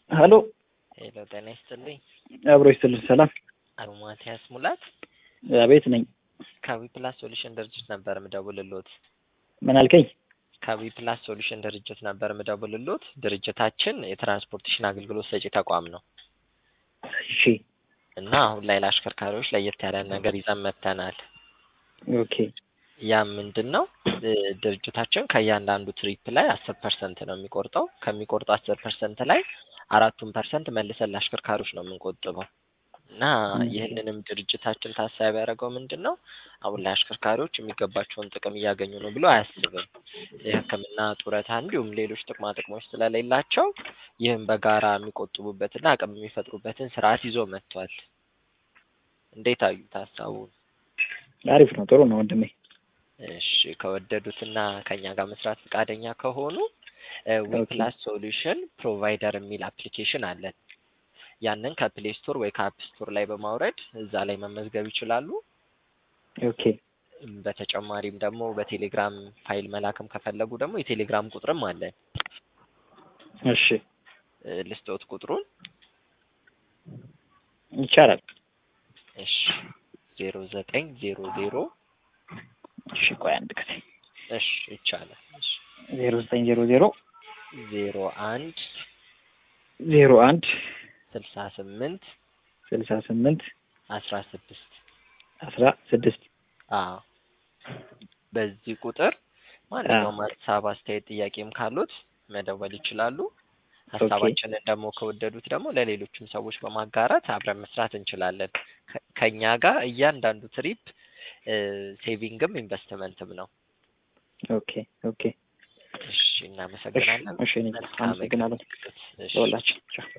ሀሎ ሄሎ ጤና ይስጥልኝ። አብሮ ይስጥልኝ። ሰላም አቶ ማቲያስ ሙላት አቤት ነኝ። ከዊ ፕላስ ሶሉሽን ድርጅት ነበር ምደውልሎት። ምን አልከኝ? ከዊ ፕላስ ሶሉሽን ድርጅት ነበር ምደውልሎት። ድርጅታችን የትራንስፖርቴሽን አገልግሎት ሰጪ ተቋም ነው እሺ እና አሁን ላይ ለአሽከርካሪዎች ለየት ያለ ነገር ይዘን መጥተናል። ኦኬ ያ ምንድን ነው? ድርጅታችን ከእያንዳንዱ ትሪፕ ላይ አስር ፐርሰንት ነው የሚቆርጠው። ከሚቆርጠው አስር ፐርሰንት ላይ አራቱን ፐርሰንት መልሰን ለአሽከርካሪዎች ነው የምንቆጥበው እና ይህንንም ድርጅታችን ታሳቢ ያደረገው ምንድን ነው አሁን ላይ አሽከርካሪዎች የሚገባቸውን ጥቅም እያገኙ ነው ብሎ አያስብም። የሕክምና ጡረታ፣ እንዲሁም ሌሎች ጥቅማ ጥቅሞች ስለሌላቸው ይህም በጋራ የሚቆጥቡበትና አቅም የሚፈጥሩበትን ስርዓት ይዞ መጥቷል። እንዴት አዩት ሀሳቡን? አሪፍ ነው፣ ጥሩ ነው ወንድሜ። እሺ ከወደዱትና ከኛ ጋር መስራት ፈቃደኛ ከሆኑ ዊፕላስ ሶሉሽን ፕሮቫይደር የሚል አፕሊኬሽን አለን። ያንን ከፕሌይ ስቶር ወይ ከአፕ ስቶር ላይ በማውረድ እዛ ላይ መመዝገብ ይችላሉ። ኦኬ በተጨማሪም ደግሞ በቴሌግራም ፋይል መላክም ከፈለጉ ደግሞ የቴሌግራም ቁጥርም አለን። እሺ ልስጦት ቁጥሩን። ይቻላል። እሺ ዜሮ ዘጠኝ ዜሮ ዜሮ እሺ ቆይ አንድ ጊዜ እሺ ይቻላል። እሺ ዜሮ ዘጠኝ ዜሮ ዜሮ ዜሮ አንድ ዜሮ አንድ ስልሳ ስምንት ስልሳ ስምንት አስራ ስድስት አስራ ስድስት አዎ በዚህ ቁጥር ማንኛውም ሀሳብ፣ አስተያየት፣ ጥያቄም ካሉት መደወል ይችላሉ። ሀሳባችንን ደግሞ ከወደዱት ደግሞ ለሌሎችም ሰዎች በማጋራት አብረን መስራት እንችላለን። ከ- ከኛ ጋር እያንዳንዱ ትሪፕ ሴቪንግም ኢንቨስትመንትም ነው። ኦኬ ኦኬ እሺ እናመሰግናለን። እሺ እኔ መልካም አመሰግናለሁ እሺ። ለሁላችን ቻው